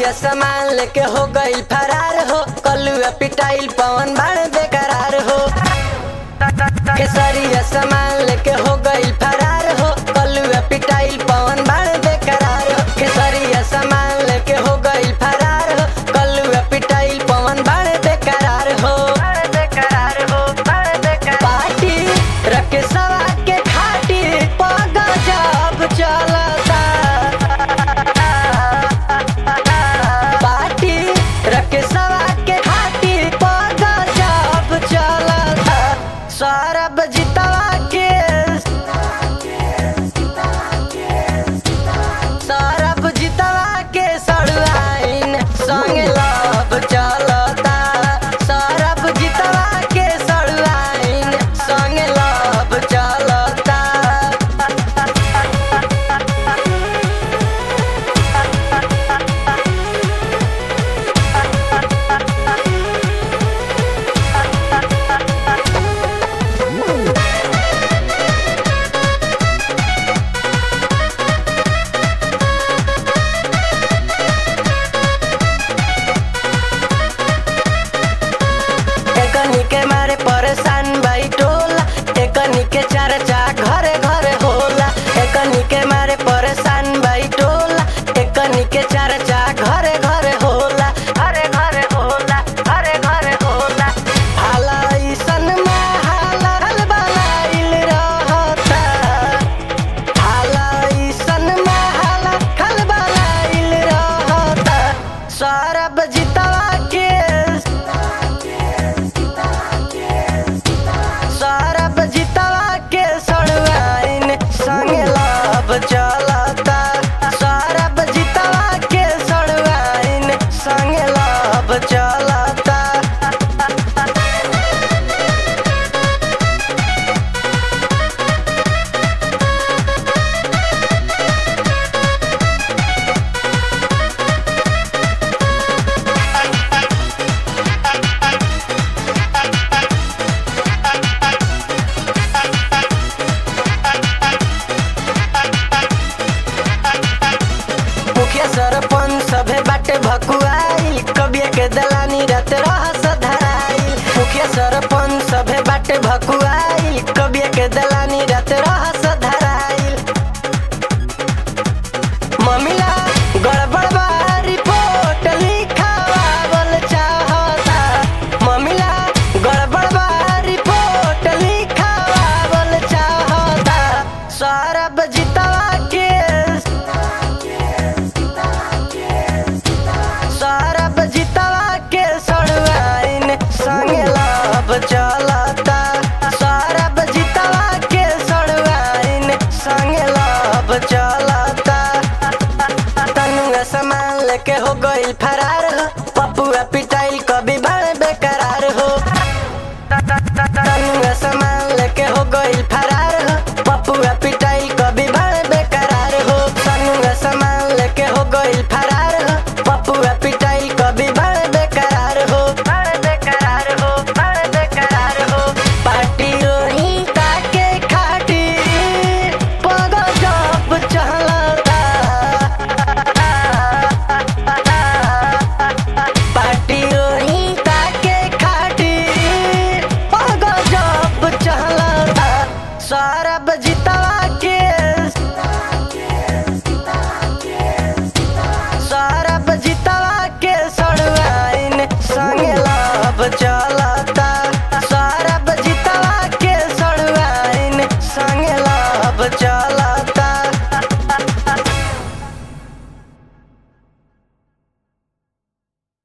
खेसरिया सामान लेके हो गई फरार हो कलुआ पिटाइल पवन बाण बेकरार हो खेसरिया सामान लेके हो गई फरार हो कलुआ पिटाइल पवन बाण बेकरार हो खेसरिया सामान लेके हो गई फरार हो कलुआ पिटाइल पवन बाण बेकरार हो बेकरार हो पार्टी रखे सवा के खाटी पगा जब चलता पार्टी रखे सवा के खाटी पगा जब चलता सौरभ जितवा के सौरभ जितवा के सड़ुआइन संग लव चलता सौरभ जितवा के सड़ुआइन संग लव चलता एकनी के मारे परेशान बाई टोला एकनी के चर्चा घरे घरे होला एकनी के मारे परेशान बाई टोला एकनी के चर्चा घरे घरे होला घरे घरे होला घरे घरे होला हाला ईसन में हाला बनाइल रहता हाला ईसन में हाला खल बनाइल रहता सौरभ जितवा के सौरभ जितवा के सड़ुआइन संग लाभ चलता सौरभ जितवा के सड़ुआइन संग लाभ चलता मुखिया सरपंच सभे बाटे भकुआई कबिया के दलानी रात रहस धराई मुखिया सरपंच सभे बाटे भकुआई कबिया के दलानी रात रहस धराई ममिला गड़बड़ बा रिपोर्ट लिखावल चाहता ममिला गड़बड़ बा रिपोर्ट लिखावल चाहता सौरभ जितवा के सौरभ जितवा के सड़ुआइन संग लाभ चलता सौरभ जितवा के सड़ुआइन संग लाभ चलता तनुआ सामान लेके हो गई फरार हो पपुआ पिटाइल